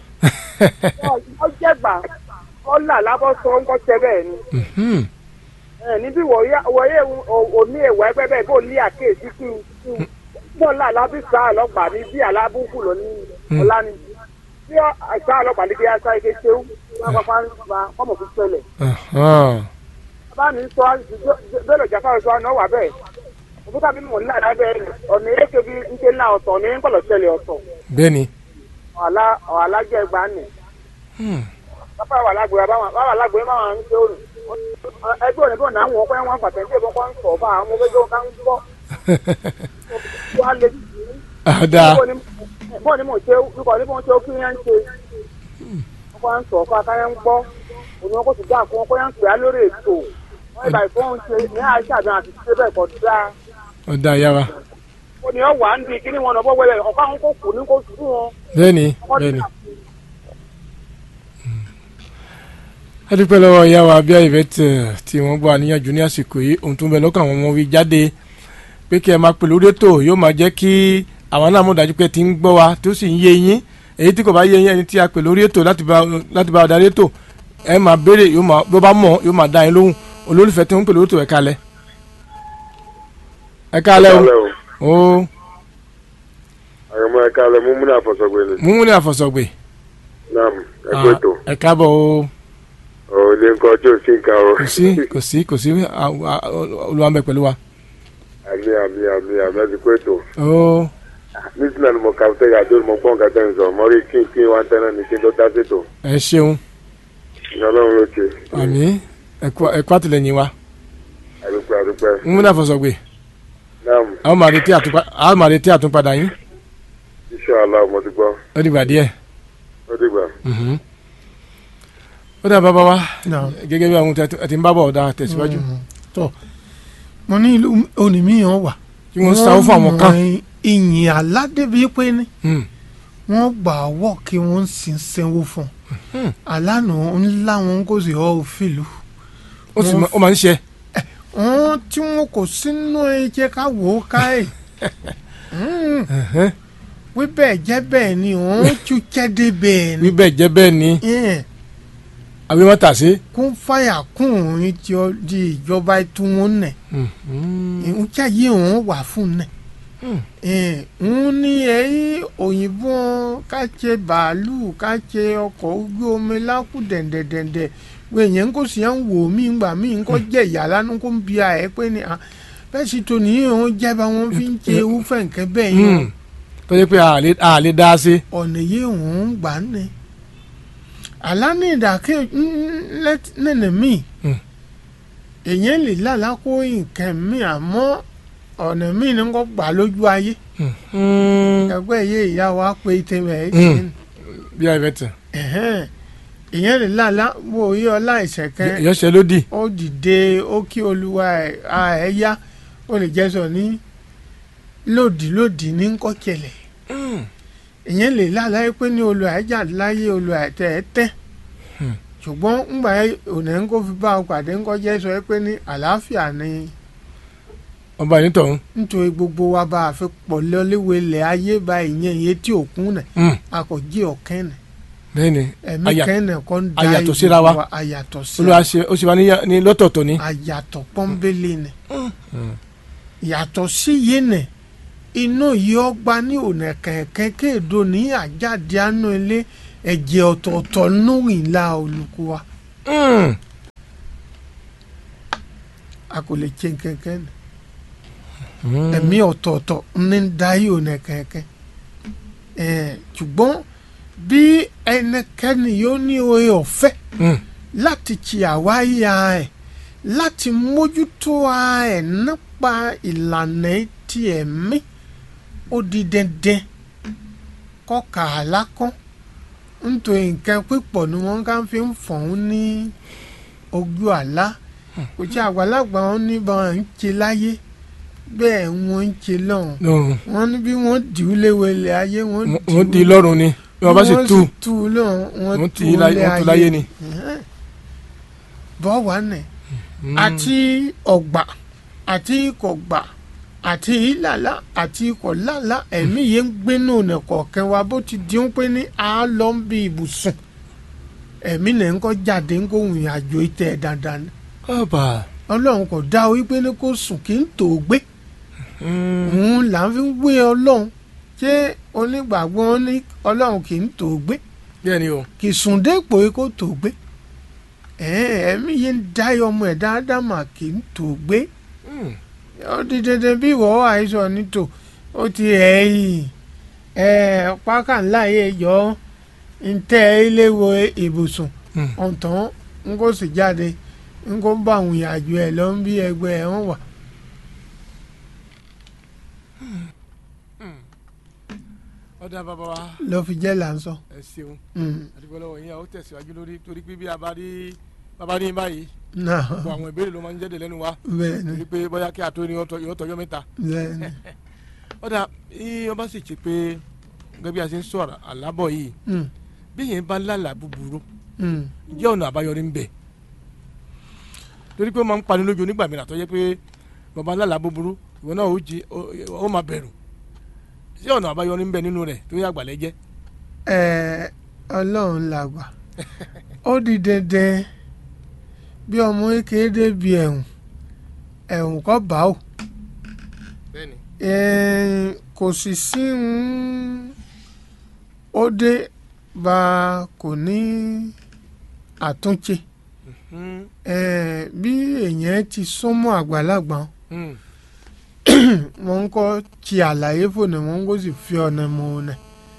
wọ́n jẹ́gbà wọ́n là lábọ́ sọ ń kọ́ tẹ bẹ́ẹ̀ ni Mhm. ẹ níbí wọ̀nyẹ òní ẹ̀wọ̀ ẹgbẹ́ bẹ́ẹ̀ bó ní àkéèsí kí n bó là lábí sá ọlọ́pàá ní bí alábùkù lọ ní ọ̀la ni bí sá ọlọ́pàá ní bí aṣá ike ṣeú wọn pápá ń gba ọmọ fún ṣẹlẹ̀ Ẹ̀hán. bá mi sọ bẹ́ẹ̀ lọ́jà fáwọn sọ àná wà bẹ́ẹ̀ òkúta bí mò ń là lábẹ́ ọ̀nà eréke bí ń ṣe ńlá ọ̀tọ̀ ní ń kọ̀lọ̀ ṣẹlẹ̀ ọ̀tọ̀ bẹ́ẹ̀ ni ọ̀hálà jẹ́ ẹgbàá nì Hmm. pápá wà lágbo báwọn báwọn lágbo yẹn máa ń ṣe òrùn ẹgbẹ́ òní bọ̀ náà wọ́n pẹ́ wọ́n pàtẹ́ ní ìbọn kan sọ̀ bá àwọn ọmọ ẹgbẹ́ kan ń gbọ́ wọ́n á lè jù àdá bọ́ọ̀ ni mò ń ṣe nípa ní bọ́ọ̀ ń ṣe ó kí yẹn ń ṣe wọ́n kọ́ ń sọ̀ fún akáyẹ ń gbọ́ òní wọn kò sì dá àkókò yẹn ń pè á lórí ètò wọ́n ìgbà ìfọ́ ń ṣe ní àìsàn àti ṣe bẹ́ẹ̀ kọ́ dáa ọ̀dà yára ó ní ọ wà ń di kíní wọn lọ́bọ̀ wẹ̀lẹ̀ ọ̀pá àwọn kò kù ní kò sùn wọn. bẹ́ẹ̀ ni bẹ́ẹ̀ ni. a dúpẹ́ lọ́wọ́ ìyá wa bí Yvette tí wọ́n gbọ́ àníyànjú ní àsìkò yìí ohun tó ń bẹ lọ́kàn àwọn ọmọ wí jáde pé kí ẹ máa pè lórí ètò yóò máa jẹ́ kí àwọn náà mọ̀ dájú pé ti ń gbọ́ wa tó sì ń yé yín èyí tí kò bá yé yín ẹni tí a pè lórí ètò láti bá láti bá darí ètò ẹ máa béèrè yóò máa bó bá mọ̀ yóò máa dá yín lóhùn olólùfẹ́ tí wọ́n ń pè lórí ètò ẹ kálẹ̀ ẹ kálẹ̀ o ó àyọ̀mọ́ ẹ̀ka alẹ́ mú múnà àfọ̀sọ̀gbẹ̀ ni. mú mú ní àfọ̀sọ̀gbè naam ẹ̀kọ́ ètò ẹ káàbọ̀ o ọ̀ ilé nǹkan tí ò sí nǹkan o. kò sí kò sí kò sí olùwàmẹ pẹ̀lú wa àmì àmì àmì àmì ẹ̀sìnkú ètò. ó nísìnyí ni mo kà fẹ́ yà tó mo gbọ́n nǹkan tẹ́ ń sọ mo rí kí n kí n wá tẹ́lẹ̀ ní kí n tó dá sétò. ẹ ṣeun ní ọlọ́run ló ṣe. àmì ẹkọ àtìlẹ́yìn wa àdúpẹ́ àdúpẹ́. mú mú ní àfọ̀sọ̀gbè naam àwọn máa retí àtúnpa- àwọn máa retí àtúnpadà yín iṣẹ́ aláwọ̀ mo ti gbọ́ ó dìgbà díẹ̀ ó dìgbà. Mhm. ó dà bàbá wa Náà. gẹ́gẹ́ bí àwọn tí a ti ń bá bọ̀ ọ̀dà tẹ̀síwájú Mm, tọ́ mo ní ìlú onímìíràn wà. kí wọ́n sáwọ́ fún àwọn kan. mọ ìyìn aládébí pé ní Mm. wọ́n gbà wọ́ kí wọ́n sì ń sanwó fún Hmm. un. àlànà ńlá wọn kò sì ọ́ òfìlú. ó sì máa- ó máa ń ṣe. wọ́n tí wọn kò sínú ẹ̀jẹ̀ ká wò ó ká ẹ̀. Mm, Ẹ̀hẹ́n. wí bẹ́ẹ̀ jẹ́ bẹ́ẹ̀ ni wọ́n tún jẹ́dé bẹ́ẹ̀ ni. wí bẹ́ẹ̀ jẹ́ bẹ́ẹ̀ ni Yeah, àbí wọ́n tà sí. kún fàyà kún òun tí ó di ìjọba tí wọ́n nẹ̀. Mhm. ìhun tí àyè òun wà fún nẹ̀. Hmm. ń ní ẹ̀yìn òyìnbó ká ṣe bàálù ká ṣe ọkọ̀ ojú omi lákù dẹ̀ndẹ̀dẹ̀ndẹ̀ pé èèyàn kò sì ń wò mí ngbà mí ń kọ́ jẹ́ ìyá lánàá kó ń bi àẹ́ pé ni ah, bẹ́ẹ̀ sì tó nìyí òun jẹ́ bá wọn fi ń ṣe irúfẹ́ nǹkan bẹ́ẹ̀ yẹn Mm. tó yẹ pé a lè a lè dá sí. ọ̀nà yìí òun ń gbà ní. àlá ní ìdàkẹ́ nínú mi Hmm. èèyàn lè lálàá kó nǹkan mi àmọ́ ọ̀nà mi ni kò gbà lójú ayé Mhm. ẹgbẹ́ yìí ìyá wa pé tẹ̀wẹ̀ ẹ̀ Hmm. ṣe ni. bí a yẹ tẹ̀. Ẹ̀hẹ́n. ìyẹn lè lálá wo oyè ọlá ìṣẹ̀kẹ́ ìyọ́ṣẹ́ ló dì. ó dìde ó kí olúwa ẹ̀ a ẹ̀ yá ó lè jẹ́ sọ ní lòdì lòdì ní kọ́kẹ́lẹ̀ Mm. ìyẹn lè lálá pé ní olùwà ẹ̀ jà láyé olùwà ẹ̀ tẹ̀ ẹ́ tẹ́ Hmm. ṣùgbọ́n ńgbà ẹ̀ ònà ń kó fi bá ọ pàdé ń kọjá sọ pé ní àlàáfíà ni ọba yìí tọ̀hún. nítorí gbogbo wa bá a fi pọ̀ lọ́léwé ilẹ̀ ayé bá ìyẹn iye tí òkun nẹ̀ Mm. a kò jí ọ̀kẹ́ nẹ̀ bẹ́ẹ̀ ni ẹ̀mí Aya- kẹ́nẹ̀ kọ́ ń da ayàtọ̀ ìlú síra wa. ayàtọ̀ síra olúwa ṣe ó sì wá ní- ní lọ́tọ̀ọ̀tọ̀ ni. ayàtọ̀ pọ́nbélé ni Mm. yàtọ̀ sí yé nẹ̀ inú yìí ọgbà ní ònà kẹ̀kẹ́ kéèdó ní àjáde àánú ilé ẹ̀jẹ̀ ọ̀tọ̀ọ̀tọ̀ nù ìlà olùkọ́ wa Mm. a kò lè ṣe kẹ̀kẹ́ ni Mm. ẹ̀mí ọ̀tọ̀ọ̀tọ̀ ní dáyé ònà kẹ̀kẹ́ ẹ̀ ṣùgbọ́n bí ẹnikẹ́ni yóò ní oore ọ̀fẹ́ Mm. láti ti àwáyé ara ẹ̀ láti mójútó ara ẹ̀ nípa ìlànà ti ẹ̀mí ó di dandan kọ́ka àlákán nítorí nǹkan pípọ̀ ni wọ́n ká fi ń fọ̀hún ní ojú àlá kò tí àgbàlagbà wọn ní bá wọn ń ṣe láyé bẹ́ẹ̀ wọ́n ń ṣe lọ́hùn No. wọ́n ní bí wọ́n dì í léwelé ayé wọ́n wọ́n di lọ́rùn ni bí wọ́n bá sì tú tú u lọ́hùn wọ́n wọ́n tú ti u láyé lé wọ́n tú láyé ni. bọ́ wà nẹ̀ Mm. àti ọ̀gbà àti ìkọ̀gbà àti ìlàlá àti ìkọ̀làlá ẹ̀mí yẹn ń gbénú ọ̀nà kọ̀ọ̀kan wa bó ti di ń pé ní a lọ ń bí ibùsùn ẹ̀mí náà ń kọ́ jáde ń kó ìrìn àjò ìtẹ̀ dandan ni ọba. ọlọ́run kò dá o wípé ní kó sùn kí n tó gbé Mm. òun là ń fi wé ọlọ́run ṣé onígbàgbọ́ ní ọlọ́run kì í tó gbé bẹ́ẹ̀ ni o. kì í sùn dépò kó tó gbé ẹ̀ẹ́n, ẹ̀mí yẹn ń dá ọmọ ẹ̀ dáadáa mà kì í tó gbé Mm. ó di dandan bí ìwọ àìsàn nítò ó ti ẹ̀yìn ẹ̀ pákà ńlá yẹ yọ ń tẹ́ ilé wo ibùsùn Mm. ọ̀tàn ń kó sì jáde ń kó bá àwọn ìyàjò ẹ̀ lọ ń bí ẹgbẹ́ ẹ̀ wọ́n wà. ọ̀dà bàbá wa lọ́ fi jẹ́ là ń sọ. ẹ ṣeun Mm. àdúgbò lọ́wọ́ yín àwọn tẹ̀síwájú lórí torí pé bí a bá rí bàbá ní báyìí náà gbogbo àwọn ìbéèrè ló máa ń jẹ́dẹ̀ lẹ́nu wa bẹ́ẹ̀ ni torí pé bóyá kí àtó ni yóò tọjọ́ mẹ́ta. bẹ́ẹ̀ ni. ọ̀dà yín ọba sì ṣe pé gẹ́gẹ́ bí a ṣe ń sọ̀rọ̀ àlábọ̀ yìí Mm. bí yẹn bá lálàá búburú Mm. jẹ́ ọ̀nà àbáyọrí ń bẹ torí pé ó máa ń pani lójú nígbà mìíràn tó yẹ pé bàbá lálàá búburú ìwọ náà ó jí ó- ó máa bẹ̀rù ṣé ọ̀nà àbáyọrí ń bẹ nínú rẹ̀ tó yẹ àgbàlẹ̀ jẹ́ Ẹ, ọlọ́run làgbà ó di dandan bí ọmọ kékeré débi ẹ̀hún ẹ̀hún kọ́ bá ò bẹ́ẹ̀ni Ẹ, kò sì sí ń ó dé bá a kò ní àtúnṣe Ẹ, bí èèyàn ti súnmọ́ àgbàlagbà wọn ń kọ́ ti àlàyé fònà wọn kò sì fi ọ̀nà mọ̀ ọ̀nà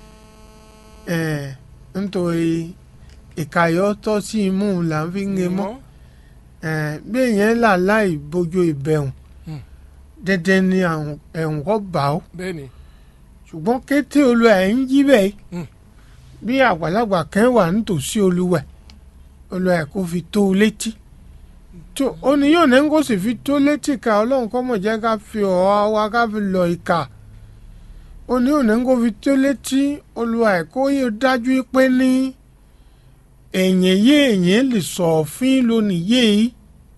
ẹ̀ nítorí ìkàyọ́ tọ́ sí imú là ń fi ń ge mọ́ ẹ̀ bí èèyàn là láì bójú ìbẹ̀hùn Hmm. dandan ni àwọn ẹ̀hùn kọ́ bá ó bẹ́ẹ̀ni ṣùgbọ́n kété olú ẹ̀ ń jí bẹ́ẹ̀ Hmm. bí àgbàlagbà kan wà nítòsí olúwẹ̀ olúwẹ̀ kò fi tó o létí tó ó ní yóò ní kó sì fi tó létí ká ọlọ́run kọ́ mọ̀ jẹ́ ká fi ọ̀ọ́ wa ká fi lọ ìka ó ní yóò ní kó fi tó létí olúwẹ̀ kó yẹ dájú pé ní èyàn yé èyàn lè sọ òfin lónìí yé yìí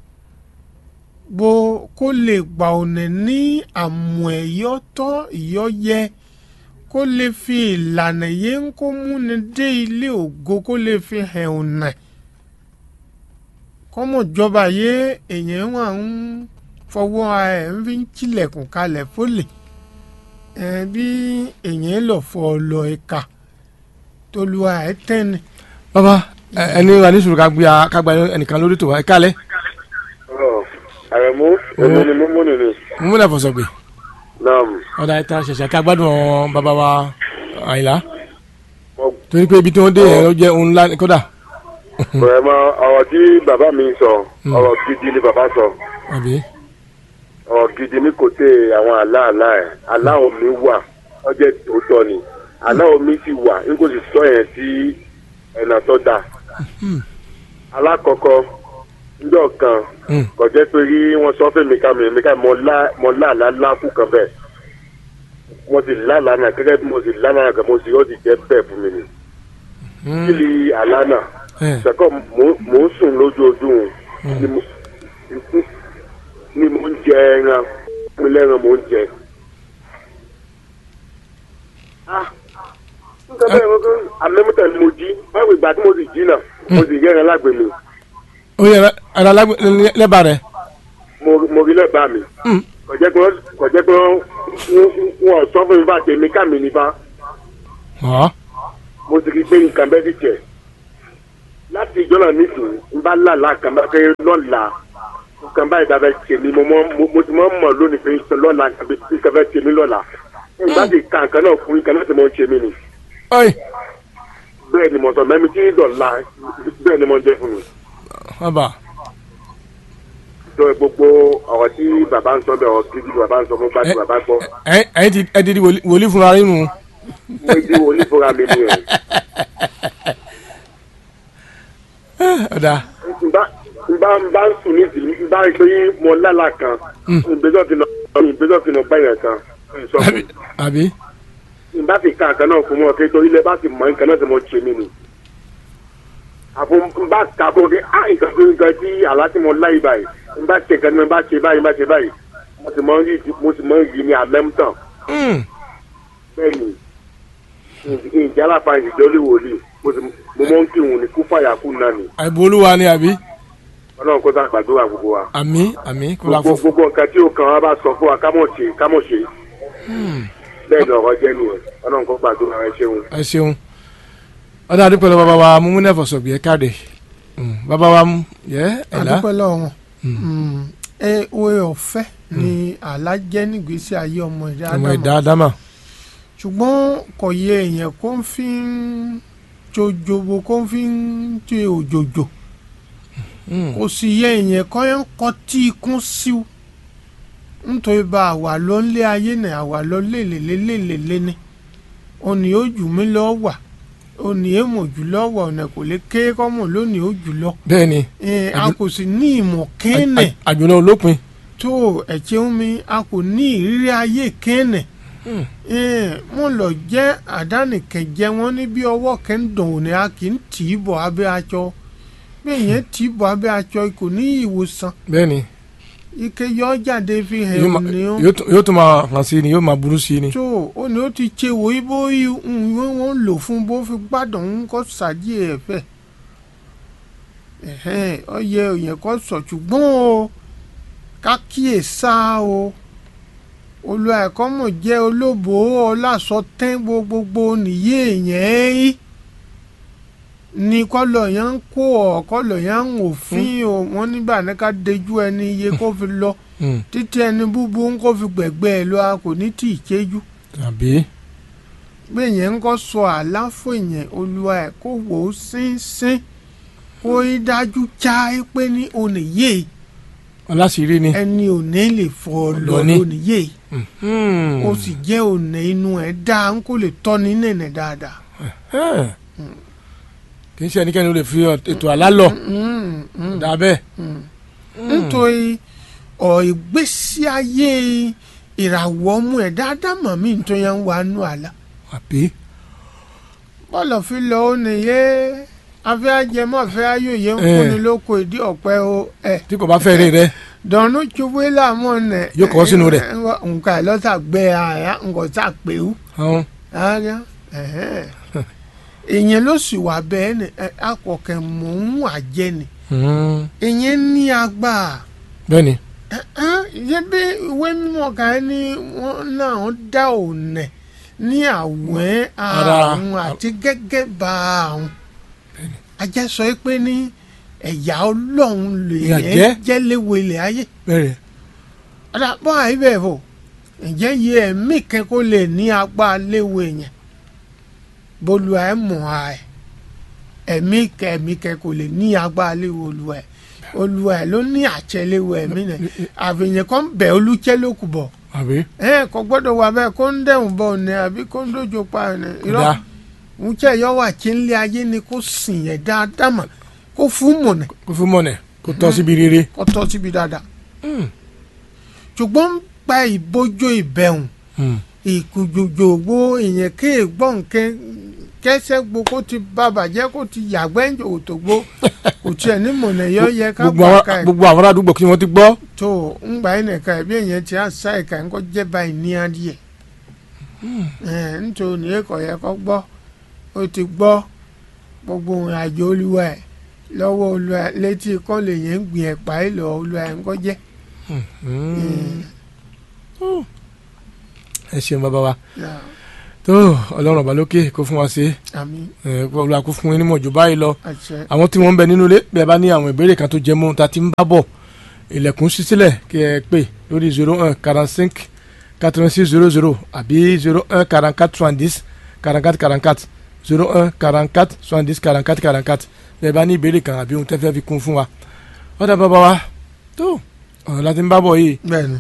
bó kó lè gbà ọ̀nà ní àmọ̀ ẹ̀yọ́ tọ́ ìyọ́ yẹ kó lè fi ìlànà yé ń kó múni dé ilé ògo kó lè fi hàn ọ̀nà kọ́mọ̀ jọba yé èyàn wà ń fọwọ́ ẹ̀ ń fi ń tilẹ̀kùn kalẹ̀ fólè ẹ̀ bí èyàn lọ fọ lọ ẹ̀ka tolúwa ẹ̀ tẹ́ni. bàbá ẹ- ẹni wà ní sùúrù ká gbé a- ká gba ẹnìkan lórí tó wá ẹ kálẹ̀ àrẹ̀mú èmi ni mímú nìyí mo múlẹ̀ fọ̀sọ̀gbè náà ọ̀dà ìta ṣẹ̀ṣẹ̀ ká gbádùn àwọn bàbá wa àyìnlá mo torí pé ibi tí wọ́n dé yẹn ló jẹ́ ohun ńlá kódà bẹ̀rẹ̀ mọ ọ̀rọ̀ tí bàbá mi sọ ọ̀rọ̀ gidi ni bàbá sọ àbí ọ̀rọ̀ gidi ní kò tẹ àwọn àlá àlá ẹ̀ àlá omi wà ọjọ́ òótọ́ ni àlá omi sì wà n kò sì sọ yẹn sí ẹ̀nà tó dà alákọ̀ọ́kọ́ njọ́ kan Mm. kò jẹ́ pé rí wọ́n sọ fún mi ká mi mi ká mọ lá mọ láàlá láàkú kan bẹ́ẹ̀ mo sì lálàá náà gẹ́gẹ́ bí mo sì lálàá náà kan mo sì ó sì jẹ́ bẹ́ẹ̀ fún mi ni kí ni àlá náà ẹ sẹ́kọ̀ mò ń sùn lójoojúmọ́ ni mo ni mo ń jẹ ẹran mi lẹ́ran mo ń jẹ. Ah, nǹkan bẹ́ẹ̀ mo kọ́ àmẹ́mọ́tà ni mo jí báwo ìgbà tí mo sì jí náà mo sì yẹ́ran lágbè mi ó yẹ ara lẹ́bàá rẹ̀ mo mo rí lẹ́bàá mi Mm. kò jẹ́ pé wọ́n- kò jẹ́ pé wọ́n wọ́n sọ fún mi bá tèmi ká mi nípa ọ̀ mo sì rí i pé nǹkan bẹ́ẹ̀ ti jẹ́ láti ìjọ náà nísìnyí n bá lálàá kan bá fẹ́ lọ́la nǹkan báyìí bá fẹ́ ṣe mí mo mọ mo- mo ti mọ mọ̀ lónìí pé lọ́la àbí nǹkan fẹ́ ṣe mí lọ́la nígbà tí ka nǹkan náà fún nǹkan náà ti mọ ṣe mí ni ọ̀yì bẹ́ẹ̀ ni mo sọ mẹ́mi tí dọ̀la bẹ́ẹ̀ ni mo jẹ́ fún mi. bàbá sọ gbogbo ọ̀rọ̀ tí bàbá ń sọ bẹ́ẹ̀ ọ̀rọ̀ gidi bàbá ń sọ mo bá ti bàbá gbọ́ ẹ ẹ ti ẹ ti di wòlí- wòlíì fúnra yín nù mo di onífúnra mi ni ẹ̀. ọ̀dà nba nba nba ń sùn ní ìdílé nba rí pé mo lálà kan ìgbésọ̀ fi nà ìgbésọ̀ fi nà báyìí kan sọ fún mi. àbí nba fi ka nǹkan náà fún mọ kí torí lẹ bá ti mọ nǹkan náà ti mọ ṣe mí ni. àfọ nba ka fún mi ah nǹkan tó nǹkan tí àlá tí mo láyé báyìí nba ṣe nǹkan tí mo bá ṣe báyìí nba ṣe báyìí mo sì mọ rí mo sì mọ rí ní àmẹ́mtàn Mm. bẹ́ẹ̀ ni ìjà aláfa ìjọ lè wòlíì mo sì mo mọ ń kírun ní kú fàyà kú náà ni àìbò olúwa ni àbí ọlọ́run kó tá gbàdúrà gbogbo wa. àmì àmì kó la gbogbo fún gbogbo nǹkan tí ó kàn wá bá sọ fún wa ká mọ̀ ṣe ká mọ̀ ṣe bẹ́ẹ̀ ni ọ̀rọ̀ jẹ́ nìyẹn ọlọ́run kó gbàdúrà ẹ ṣeun. ẹ ṣeun ọ̀dà àdúpẹ́ lọ bàbá wa mú múnẹ́ fọ̀sọ̀gbì ẹ káàdé Mm. bàbá wa mú yẹ ẹ̀là àdúpẹ́ lọ́wọ́ wọn ẹ oore ọ̀fẹ́ ni àlá jẹ́ nígbésí ayé ọmọ ìdá ọmọ ádámù ìdá ádámà ṣùgbọ́n kò yẹ èèyàn kó ń fi ń jojobo kó ń fi ń ṣe òjòjò Mm. kò sì yẹ èèyàn kó ń kọ́ tí ikún síw nítorí bá àwà lọ nílé ayé ní àwà lọ lélelélelélé ni òní ó jù mí lọ wà òní èèmọ̀ jù lọ wà ọ̀nà kò lè ké kọ́mọ̀ lónìí ó jù lọ bẹ́ẹ̀ ni ẹ̀, a Àjù- kò sì ní ìmọ̀ kéènì àjùlọ olópin tó ẹ̀jẹ̀ mi a kò ní ìrírí ayé kéènì Mm. bẹ́ẹ̀ ni ike yọ jáde fi hàn yóò máa- òní ó yóò tún- yóò tún máa hàn sí ni yóò máa burú sí ni tó ó ní ó ti ṣe wò í bó ìwé wọn lò fún bó fi gbádùn ń kọ́ sàdí ẹ̀ fẹ́ ẹ̀hẹ́n ọ yẹ òyìn kọ́ sọ ṣùgbọ́n o ká kíyè sá o olú ẹ̀kọ́ mọ̀ jẹ́ olóbò ọlásọ tẹ́ gbogbogbò nìyí èèyàn yìí ní kọ́lọ̀ yẹn ń kó ọ̀ kọ́lọ̀ yẹn ń òfin o wọ́n nígbà ní ká dejú ẹni iye kó fi lọ Mm. títí ẹni búburú ń kó fi gbẹ̀gbẹ́ ẹ lọ a kò ní tì í chéjú tàbí bí èèyàn ń kọ́ sọ àláfò èèyàn olúwa ẹ̀ kó wò ó sínsín kó í dájú já ẹ pé ní oníyè ọlásìírí ni ẹni òní lè fọ ọ lọ Lọ ní. lóníyè Mm. ó sì jẹ́ òní inú ẹ̀ dá ń kó lè tọ́ni nẹ̀nẹ̀ dáadáa Eh. kì í ṣe ẹnikẹ́ni ó lè fi ètò àlá lọ Mm, mm. dàbẹ́ nítorí ọ̀ ìgbésí ayé ìràwọ̀ ọmú ẹ̀ dáadáa mọ̀ mí tó yẹn ń wà nù àlá àbí bọ́ọ̀lù fi lọ ó nìyé afẹ́ ajẹmọ́ afẹ́ ayòye ń Eh. kúni lóko ìdí ọ̀pẹ o ẹ̀ tí kò bá fẹ́ rí rẹ dọ̀nù tsubu làmọ́ nẹ̀ Yóò kọ́ sínú rẹ̀. nǹkan ẹ̀ lọ́sà gbẹ àyà nǹkan sà pé o àwọn ara ìyẹn ló sì wà bẹ́ẹ̀ ni ẹ, akọ̀kẹ́ mò ń wà jẹ́ ni ìyẹn ní agbára bẹ́ẹ̀ ni yẹ bí ìwé mímọ́ kan ní wọ́n náà dá òǹnẹ̀ ní àwẹ̀ Ara. àrùn àti gẹ́gẹ́ bá àrùn ajá sọ pé ní ẹ̀yà ọlọ́run lè Ìyà yẹn jẹ́. jẹ́ léwu ilẹ̀ ayé bẹ́ẹ̀ àdàpọ̀ àìbẹ̀ bò ǹjẹ́ yẹ ẹ̀mí kan kó lè ní agbá léwu èèyàn bólú ẹ̀ mọ̀ ẹ̀ ẹ̀mí kẹ ẹ̀mí kẹ kò lè ní agbá léwu olúwa ẹ̀ olúwa ẹ̀ ló ní àṣẹ léwu ẹ̀mí náà àfihàn kan bẹ̀ olúkẹ́ ló kù bọ̀ àbí ẹ kò gbọ́dọ̀ wà bẹ́ẹ̀ kó ń dẹ̀hùn bọ̀ ní àbí kó ń dojo pa ẹ̀ ní irọ́ dá ń tẹ̀ yọ wà kí ń lé ayé ni kó sìn yẹn dáadáa mà kó fún mọ̀nà kó fún mọ̀nẹ̀ kó tọ́ síbi rere kó tọ́ síbi dáadáa ṣùgbọ́n ń pa ìbójó ìbẹ̀hùn Hmm. ìkùjòjògbó ìyẹn ké gbọ́n kẹ́ kẹsẹ́ gbo kó ti bàbà jẹ́ kó ti yàgbẹ́ ń òtò gbó kò tiẹ̀ ní mọ̀nà yọ yẹ ká gbogbo gbà àwọn ká ẹ̀ gbogbo àwọn àdúgbò kí wọ́n ti gbọ́ tó ń gbà yín nìkan ẹ̀ bí èèyàn ti àṣà ẹ̀ka ń kọ́ jẹ́ báyìí ní adìẹ ẹ̀ nítorí ní ẹ̀kọ́ yẹ kọ́ gbọ́ ó ti gbọ́ gbogbo ìrìn àjò olúwa ẹ̀ lọ́wọ́ olúwa ẹ̀ létí kọ́ lè yẹn ń gbìn ẹ̀pà ẹ̀ lọ olúwa ẹ̀ ń kọ́ jẹ́ ẹ ṣeun bàbá wa Yeah. tó ọlọ́run ọba lókè kó fún wa ṣe àmín ẹ kó olúwa kó fún yín nímọ̀ jù báyìí lọ àṣẹ àwọn tí wọ́n ń bẹ nínú ilé bí ẹ bá ní àwọn ìbéèrè kan tó jẹ mọ́ ta ti ń bá bọ̀ ilẹ̀kùn ṣí sílẹ̀ kí ẹ pè lórí zero one quarante cinq quatre vingt six zero zero àbí zero un quarante quatre soixante dix quarante quatre quarante quatre zero un quarante quatre soixante dix quarante quatre quarante quatre bí ẹ bá ní ìbéèrè kan àbí ohun tẹ́ fẹ́ fi kún fún wa ọ̀dà bàbá wa tó ọ̀rọ̀ láti ń bá bọ̀ yìí bẹ́ẹ̀ ni